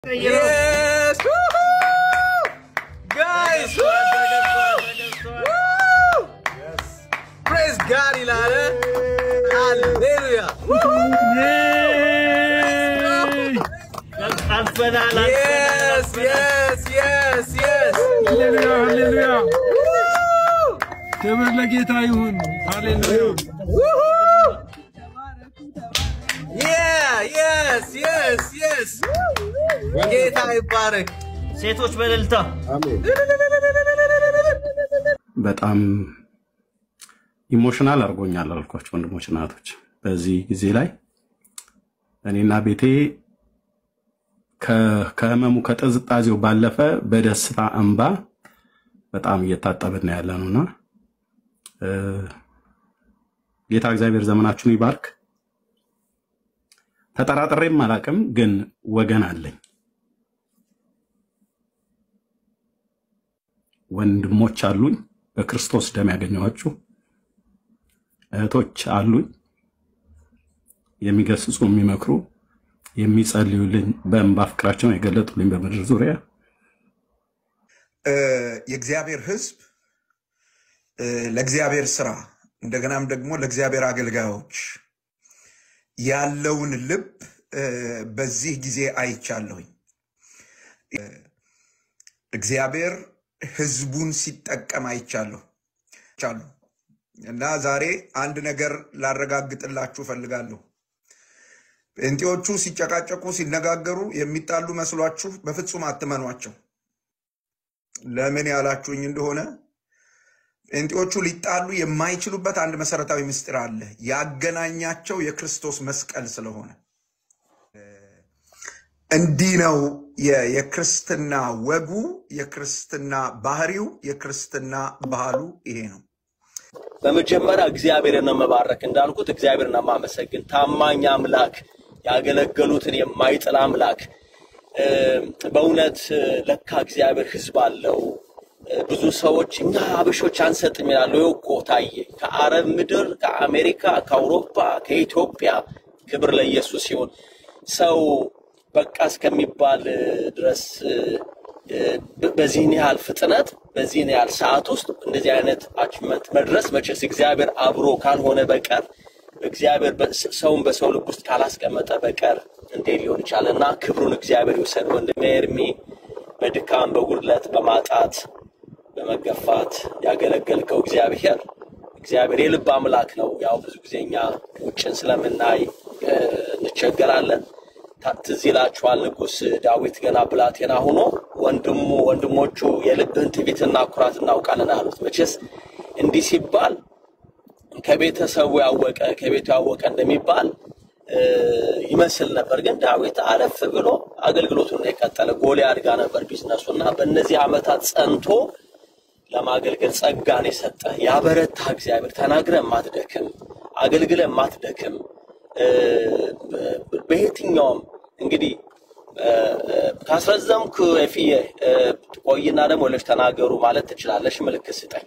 Yes! Woohoo! Guys! Woo! Woo! Praise God, Ilana! Hallelujah! አልፈናል Yes, yes, yes, yes! ሃሌሉያ ሃሌሉያ Woo! ክብር ለጌታ ይሁን። ሃሌሉያ Woohoo! Yeah, yes, yes, yes! ጌታ ይባረክ። ሴቶች በእልልታ በጣም ኢሞሽናል አድርጎኛል አልኳቸው ወንድሞች እናቶች። በዚህ ጊዜ ላይ እኔና ቤቴ ከ- ከህመሙ ከጥዝጣዜው ባለፈ በደስታ እንባ በጣም እየታጠብን ያለ ነውና እ፣ ጌታ እግዚአብሔር ዘመናችሁን ይባርክ። ተጠራጥሬም አላቅም፣ ግን ወገን አለኝ፣ ወንድሞች አሉኝ፣ በክርስቶስ ደም ያገኘኋችሁ እህቶች አሉኝ፣ የሚገስጹ የሚመክሩ የሚጸልዩልኝ በእንባ ፍቅራቸውን የገለጡልኝ በምድር ዙሪያ እ፣ የእግዚአብሔር ሕዝብ እ፣ ለእግዚአብሔር ስራ እንደገናም ደግሞ ለእግዚአብሔር አገልጋዮች ያለውን ልብ እ፣ በዚህ ጊዜ አይቻለሁኝ። እ፣ እግዚአብሔር ሕዝቡን ሲጠቀም አይቻለሁ አይቻለሁ። እና ዛሬ አንድ ነገር ላረጋግጥላችሁ እፈልጋለሁ። ጴንጤዎቹ ሲጨቃጨቁ ሲነጋገሩ የሚጣሉ መስሏችሁ በፍጹም አትመኗቸው። ለምን ያላችሁኝ እንደሆነ ጴንጤዎቹ ሊጣሉ የማይችሉበት አንድ መሰረታዊ ምስጢር አለ። ያገናኛቸው የክርስቶስ መስቀል ስለሆነ እንዲህ ነው የ- የክርስትና ወጉ፣ የክርስትና ባህሪው፣ የክርስትና ባህሉ ይሄ ነው። በመጀመሪያ እግዚአብሔርን ነው መባረክ እንዳልኩት እግዚአብሔርን ነው ማመሰግን ታማኝ አምላክ ያገለገሉትን የማይጥል አምላክ እ፣ በእውነት እ፣ ለካ እግዚአብሔር ህዝብ አለው እ፣ ብዙ ሰዎች እኛ አበሾች አንሰጥም ይላሉ ይኸው እኮ ታየ ከአረብ ምድር ከአሜሪካ ከአውሮፓ ከኢትዮጵያ ክብር ለኢየሱስ ሲሆን ሰው በቃ እስከሚባል እ፣ ድረስ እ፣ እ፣ በ- በዚህን ያህል ፍጥነት በዚህን ያህል ሰዓት ውስጥ እንደዚህ አይነት አችመንት መድረስ መቼስ እግዚአብሔር አብሮ ካልሆነ በቀር እግዚአብሔር በ- ሰውን በሰው ልብ ውስጥ ካላስቀመጠ በቀር እንዴት ሊሆን ይቻላል? እና ክብሩን እግዚአብሔር ይውሰድ። ወንድሜ ኤርሚ በድካም በጉድለት በማጣት በመገፋት ያገለገልከው እግዚአብሔር እግዚአብሔር የልብ አምላክ ነው። ያው ብዙ ጊዜ እኛ ውጭን ስለምናይ እ፣ እንቸገራለን። ታ- ትዝ ይላችኋል ንጉሥ ዳዊት ገና ብላቴና ሆኖ ወንድሙ ወንድሞቹ የልብህን ትዕቢትና ኩራት እናውቃለን አሉት። መቼስ እንዲህ ሲባል ከቤተሰቡ ያወቀ ከቤቱ ያወቀ እንደሚባል እ፣ ይመስል ነበር። ግን ዳዊት አለፍ ብሎ አገልግሎቱን ነው የቀጠለ። ጎልያድ ጋር ነበር ቢዝነሱ እና በእነዚህ ዓመታት ጸንቶ ለማገልገል ጸጋን የሰጠ ያበረታ እግዚአብሔር ተናግረ ማትደክም አገልግለ ማትደክም እ፣ በ- በየትኛውም እንግዲህ እ፣ እ፣ ካስረዘምኩ የፍዬ እ፣ ቆይና ደግሞ ሌሎች ተናገሩ ማለት ትችላለሽ። ምልክት ስጠኝ።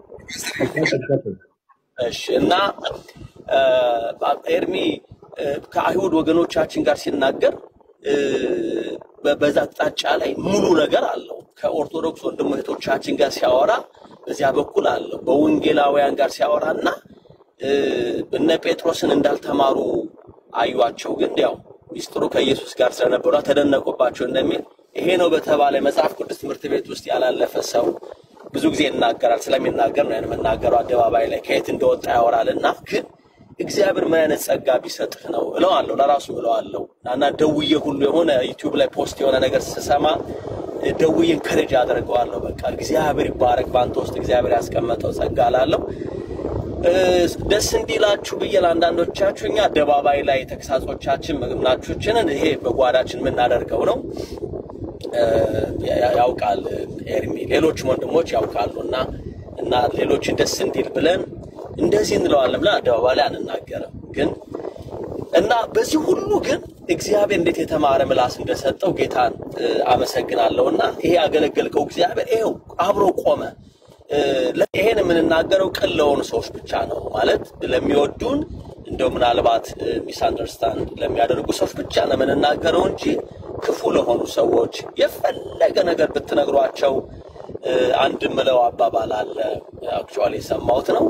እሺ እና እ፣ ኤርሚ እ፣ ከአይሁድ ወገኖቻችን ጋር ሲናገር እ፣ በ- በዛ አቅጣጫ ላይ ሙሉ ነገር አለው። ከኦርቶዶክስ ወንድም እህቶቻችን ጋር ሲያወራ በዚያ በኩል አለው። በወንጌላውያን ጋር ሲያወራ እና እ፣ እነ ጴጥሮስን እንዳልተማሩ አዩአቸው፣ ግን ያው ሚስጥሩ ከኢየሱስ ጋር ስለነበሩ ተደነቁባቸው እንደሚል ይሄ ነው በተባለ መጽሐፍ ቅዱስ ትምህርት ቤት ውስጥ ያላለፈ ሰው ብዙ ጊዜ ይናገራል። ስለሚናገር ነው ያን የምናገረው አደባባይ ላይ ከየት እንደወጣ ያወራል እና ግን እግዚአብሔር ምን አይነት ጸጋ ቢሰጥህ ነው እለዋለሁ፣ ለራሱ እለዋለሁ እና ደውዬ ሁሉ የሆነ ዩቲዩብ ላይ ፖስት የሆነ ነገር ስሰማ ደውዬ እንከረጅ አደርገዋለሁ። በቃ እግዚአብሔር ይባረክ፣ በአንተ ውስጥ እግዚአብሔር ያስቀመጠው ጸጋ ላለው ደስ እንዲላችሁ ብዬ ለአንዳንዶቻችሁ እኛ አደባባይ ላይ ተግሳጾቻችን ምግብናችሁችንን ይሄ በጓዳችን የምናደርገው ነው እ፣ ያ- ያውቃል ኤርሚ፣ ሌሎችም ወንድሞች ያውቃሉ እና እና ሌሎችን ደስ እንዲል ብለን እንደዚህ እንለዋለን ብለን አደባባይ ላይ አንናገርም ግን እና በዚህ ሁሉ ግን እግዚአብሔር እንዴት የተማረ ምላስ እንደሰጠው ጌታን እ፣ አመሰግናለሁ። እና ይሄ ያገለገልከው እግዚአብሔር ይኸው አብሮ ቆመ። እ፣ ለ- ይሄን የምንናገረው ቅን ለሆኑ ሰዎች ብቻ ነው ማለት ለሚወዱን እንደው ምናልባት ሚስ አንደርስታንድ ለሚያደርጉ ሰዎች ብቻ ነው የምንናገረው እንጂ ክፉ ለሆኑ ሰዎች የፈለገ ነገር ብትነግሯቸው እ፣ አንድ ምለው አባባል አለ። አክቹዋሊ የሰማሁት ነው።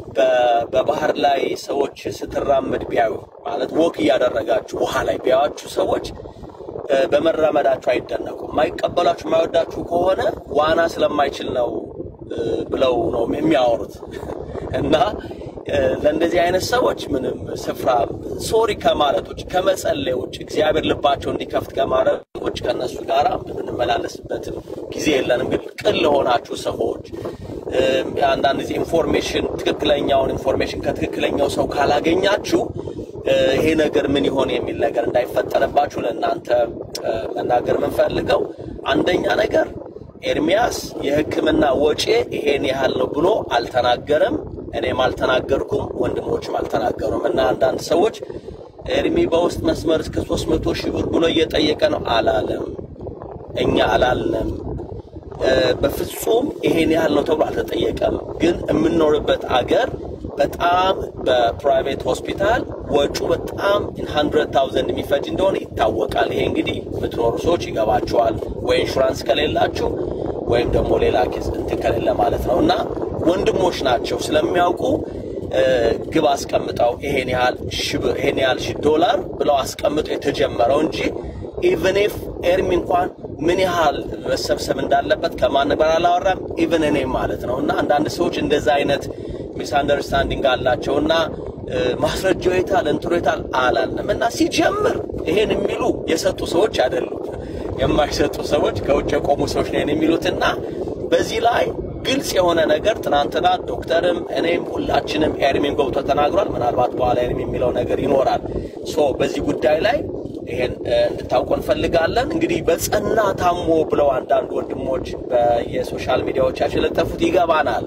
በ- በባህር ላይ ሰዎች ስትራመድ ቢያዩ ማለት ወክ እያደረጋችሁ ውሃ ላይ ቢያዩአችሁ ሰዎች እ፣ በመራመዳችሁ አይደነቁም። የማይቀበላችሁ የማይወዳችሁ ከሆነ ዋና ስለማይችል ነው እ፣ ብለው ነው የሚያወሩት እና እ፣ ለእንደዚህ አይነት ሰዎች ምንም ስፍራ ሶሪ ከማለት ውጭ ከመጸለይ ውጭ እግዚአብሔር ልባቸው እንዲከፍት ከማለት ውጭ ከእነሱ ጋር የምንመላለስበትም ጊዜ የለንም። ግን ቅን ለሆናችሁ ሰዎች እ፣ አንዳንድ ጊዜ ኢንፎርሜሽን ትክክለኛውን ኢንፎርሜሽን ከትክክለኛው ሰው ካላገኛችሁ እ፣ ይሄ ነገር ምን ይሆን የሚል ነገር እንዳይፈጠርባችሁ ለእናንተ እ፣ መናገር የምንፈልገው አንደኛ ነገር ኤርሚያስ የሕክምና ወጪ ይሄን ያህል ነው ብሎ አልተናገረም። እኔም አልተናገርኩም፣ ወንድሞችም አልተናገሩም። እና አንዳንድ ሰዎች ኤርሚ በውስጥ መስመር እስከ ሶስት መቶ ሺህ ብር ብሎ እየጠየቀ ነው አላለም። እኛ አላልንም። እ፣ በፍጹም ይሄን ያህል ነው ተብሎ አልተጠየቀም። ግን የምንኖርበት አገር በጣም በፕራይቬት ሆስፒታል ወጩ በጣም ሀንድረድ ታውዘንድ የሚፈጅ እንደሆነ ይታወቃል። ይሄ እንግዲህ የምትኖሩ ሰዎች ይገባቸዋል፣ ወይ ኢንሹራንስ ከሌላችሁ ወይም ደግሞ ሌላ ኬስ እንትን ከሌለ ማለት ነው። እና ወንድሞች ናቸው ስለሚያውቁ እ፣ ግብ አስቀምጠው ይሄን ያህል ሺህ ብር ይሄን ያህል ሺህ ዶላር ብለው አስቀምጠው የተጀመረው እንጂ ኢቨን ኢፍ ኤርሚ እንኳን ምን ያህል መሰብሰብ እንዳለበት ከማን ጋር አላወራም። ኢቨን እኔ ማለት ነው። እና አንዳንድ ሰዎች እንደዛ አይነት ሚስ አንደርስታንዲንግ አላቸው እና እ፣ ማስረጃው የታል እንትሮ የታል አላልንም። እና ሲጀምር ይሄን የሚሉ የሰጡ ሰዎች አይደሉም፣ የማይሰጡ ሰዎች ከውጭ የቆሙ ሰዎች ነን የሚሉትና በዚህ ላይ ግልጽ የሆነ ነገር ትናንትና ዶክተርም እኔም ሁላችንም ኤርሚን ገብቶ ተናግሯል። ምናልባት በኋላ ኤርሚ የሚለው ነገር ይኖራል። ሶ በዚህ ጉዳይ ላይ ይሄን እ፣ እንድታውቁ እንፈልጋለን። እንግዲህ በጸና ታሞ ብለው አንዳንድ ወንድሞች በየሶሻል ሚዲያዎቻችን ለጠፉት ይገባናል።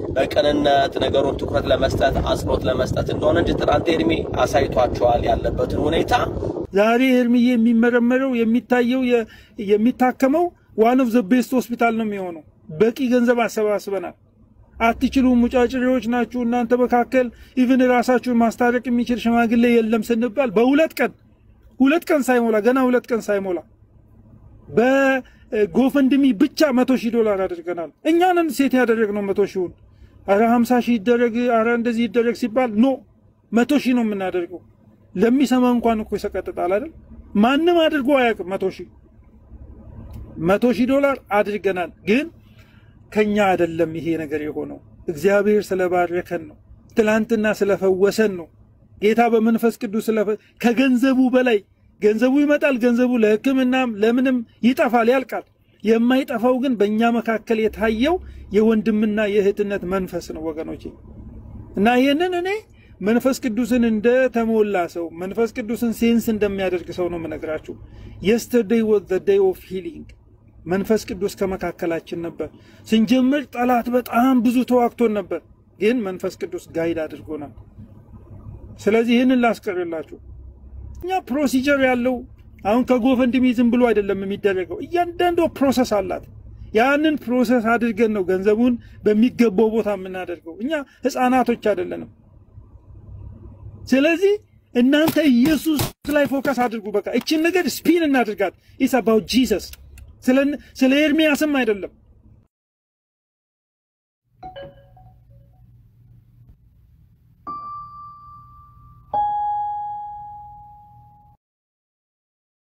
በቅንነት ነገሩን ትኩረት ለመስጠት አጽንኦት ለመስጠት እንደሆነ እንጂ ትናንት ኤርሚ አሳይቷቸዋል ያለበትን ሁኔታ። ዛሬ ኤርሚዬ የሚመረመረው የሚታየው የ- የሚታከመው ዋን ኦፍ ዘ ቤስት ሆስፒታል ነው የሚሆነው። በቂ ገንዘብ አሰባስበናል። አትችሉም፣ ሙጫጭሬዎች ናችሁ እናንተ መካከል ኢቭን ራሳችሁን ማስታረቅ የሚችል ሽማግሌ የለም ስንባል በሁለት ቀን ሁለት ቀን ሳይሞላ ገና ሁለት ቀን ሳይሞላ በጎፈንድሚ ብቻ መቶ ሺህ ዶላር አድርገናል። እኛንን ሴት ያደረግነው መቶ ሺውን አረ ሀምሳ ሺህ ይደረግ አረ እንደዚህ ይደረግ ሲባል ኖ መቶ ሺህ ነው የምናደርገው። ለሚሰማ እንኳን እኮ ይሰቀጥጣል አይደል? ማንም አድርጎ አያውቅም። መቶ ሺህ መቶ ሺህ ዶላር አድርገናል። ግን ከኛ አይደለም ይሄ ነገር የሆነው እግዚአብሔር ስለባረከን ነው። ትላንትና ስለፈወሰን ነው። ጌታ በመንፈስ ቅዱስ ስለፈ ከገንዘቡ በላይ ገንዘቡ ይመጣል። ገንዘቡ ለሕክምናም ለምንም ይጠፋል፣ ያልቃል። የማይጠፋው ግን በእኛ መካከል የታየው የወንድምና የእህትነት መንፈስ ነው ወገኖቼ። እና ይህንን እኔ መንፈስ ቅዱስን እንደ ተሞላ ሰው መንፈስ ቅዱስን ሴንስ እንደሚያደርግ ሰው ነው የምነግራችሁ። የስተርዴይ ወዝ ዘ ዴይ ኦፍ ሂሊንግ መንፈስ ቅዱስ ከመካከላችን ነበር። ስንጀምር ጠላት በጣም ብዙ ተዋግቶን ነበር፣ ግን መንፈስ ቅዱስ ጋይድ አድርጎናል። ስለዚህ ይህንን ላስቀርላችሁ። እኛ ፕሮሲጀር ያለው አሁን ከጎፈንድሚ ዝም ብሎ አይደለም የሚደረገው። እያንዳንዱ ፕሮሰስ አላት። ያንን ፕሮሰስ አድርገን ነው ገንዘቡን በሚገባው ቦታ የምናደርገው። እኛ ህፃናቶች አይደለንም። ስለዚህ እናንተ ኢየሱስ ላይ ፎከስ አድርጉ። በቃ እችን ነገር ስፒን እናድርጋት። ኢስ አባውት ጂሰስ። ስለ ኤርሚያስም አይደለም